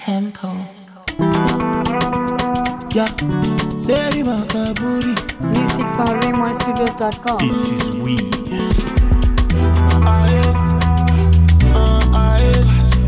tempo. Yeah, say makaburi. Music from RaymonStudios.com. It is we. Aye, uh, aye,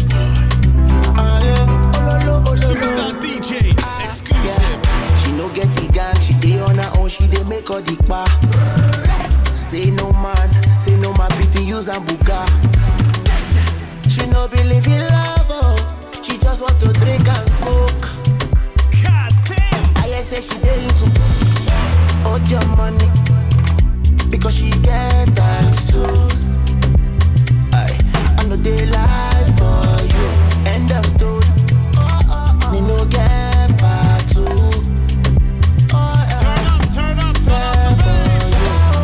aye. Ololo, Superstar ololo. DJ. Exclusive. She no get the gang, she dey on her own, she dey make all the pa. Say no man, say no man fit use and buga. She no believe in love, oh. she just want to drink and smoke. God damn. I hear say she dey into hold your money because she get times too. Aye, I know they lie for you. End of story. Me no get part two. Oh, yeah. Turn up, turn up, turn up the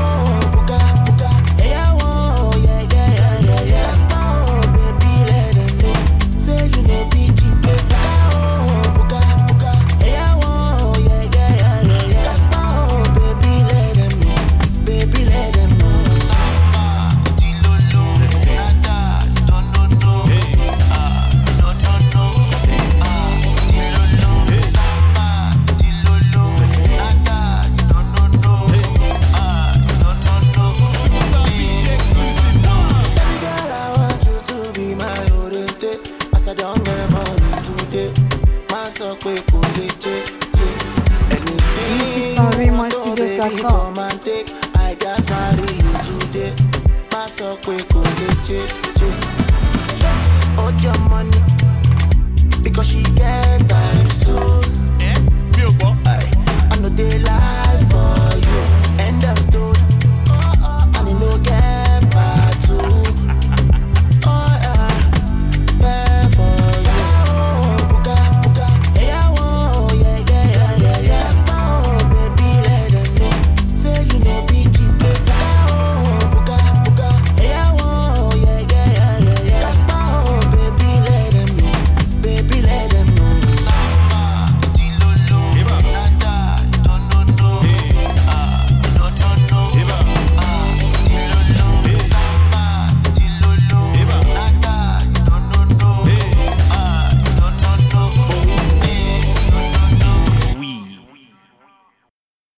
Superstar DJ exclusive. One. Girl, I want you to be my oriente. As I don't get money today, my so quick kò lè jẹ jẹ. Anything Music from you want, oh, baby, RaymonStudios.com. come and take. I just marry you today. My so quick kò lè jẹ.